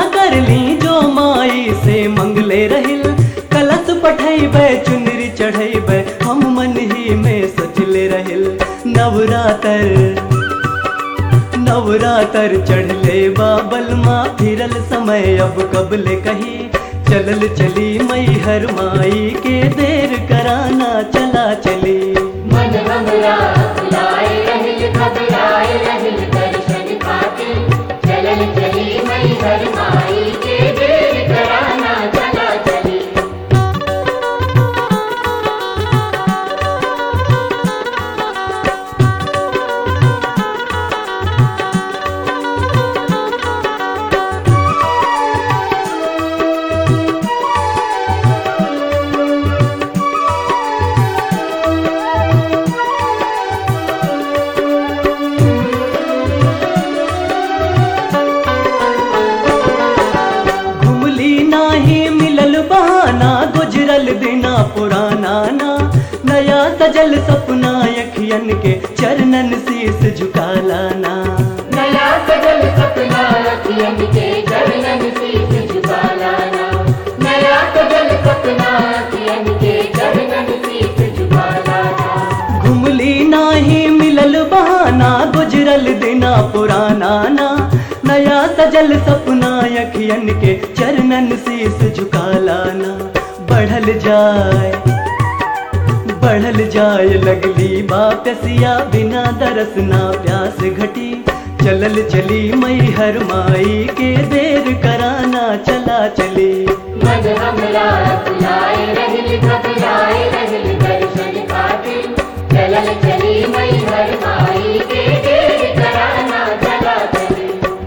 कर ली जो माई से मंगले रहिल कलश पठैबे चुनरी चढ़ैबे हम मन ही में सोचले रहिल नवरातर नवरातर चढ़ले बाबल माँ फिरल समय अब कबले कही चलल चली मई हर माई के देर कराना चला चली मन हमरा फुलाए रहिल घबराए रहिल दर्शन खातिर चलल चली मई हर माई के देर कराना चला चली घुमली नाही मिलल बहाना गुजरल दिना पुराना ना नया सजल सपना अखियन के चरणन शीस झुका लाना नया सजल सपना अखियन के चरणन शीस झुका लाना नया सजल सपना अखियन के चरणन शीस झुका लाना घुमली नाही मिलल बहाना गुजरल दिना पुराना ना नया सजल सपना अखियन के चरणन शीस झुका लाना बढ़ल जाए बढ़ल जाए लगली बापसिया बिना दरस ना प्यास घटी चलल चली मई हर माई के देर कराना चला चली मन हमरा फुलाए रहिल घबराए रहिल दर्शन खातिर चलल चली मई हर माई के देर कराना चला चली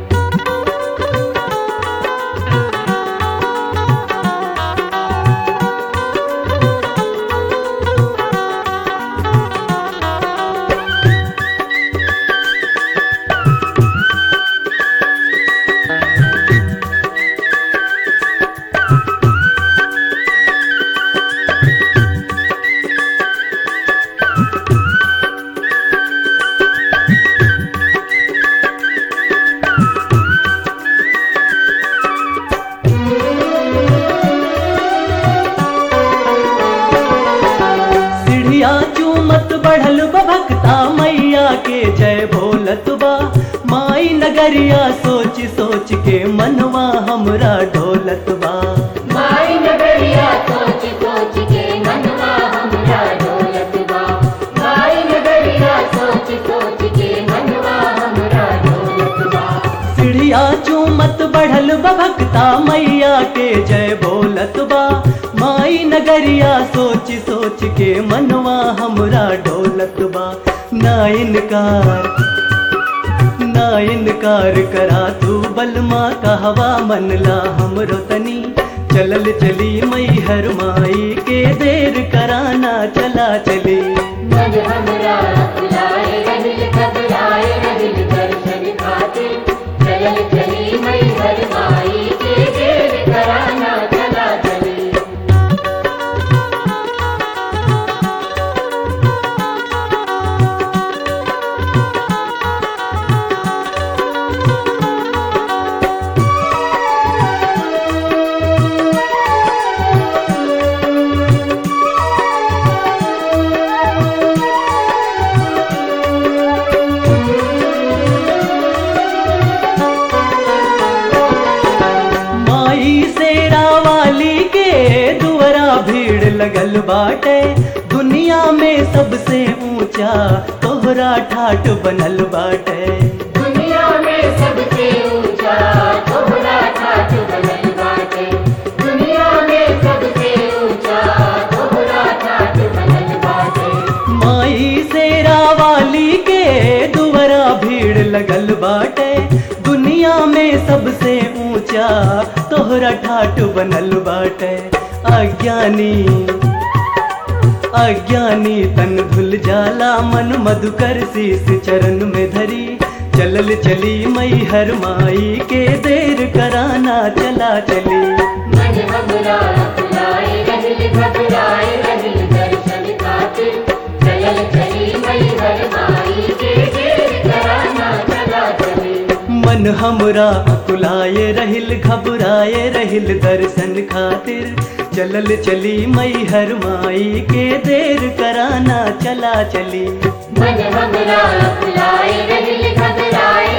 सीढ़िया चूमत बढ़ल बभक्ता मैया के जय बोलत बा माई नगरिया सोच सोच के मनवा हमरा ढोलत बा माई नगरिया सोच सोच के मनवा हमरा डोलत बा माई नगरिया सोच सोच के मनवा हमरा डोलत बा सीढ़िया चूमत बढ़ल बभक्ता मैया के जय बोलत बा माई नगरिया सोच सोच के मनवा हमरा ढोलत बा ना इनकार ना इनकार करा तू बलमा कहवा मनला हमरो तनी चलल चली मई हर माई के देर कराना चला चली मन हमरा फुलाए रहिल घबराए रहिल दर्शन खातिर चलल चली मई हर माई के देर कराना चला चली माई सेरा वाली के दुआरा भीड़ लगल बाटे दुनिया में सबसे ऊंचा तोहरा ठाट बनल बाटे दुनिया में सबसे ऊंचा तोहरा ठाठ बनल बाटे दुनिया में सबसे ऊंचा तोहरा ठाठ बनल बाटे माई सेरा वाली के दुआरा भीड़ लगल बाटे दुनिया में सबसे ऊंचा तोहरा ठाट बनल बाटे अज्ञानी अज्ञानी तन धुल जाला मन मधुकर शीस चरण में धरी चलल चली मई हर माई के देर कराना चला चली मन हमरा फुलाए रहिल घबराए रहिल दर्शन खातिर चलल चली मई हर माई के देर कराना चला चली मन हमरा अकुलाए रहिल घबराए रहिल दर्शन खातिर चलल चली मई हर माई के देर कराना चला चली मन हमरा फुलाए रहिल घबराए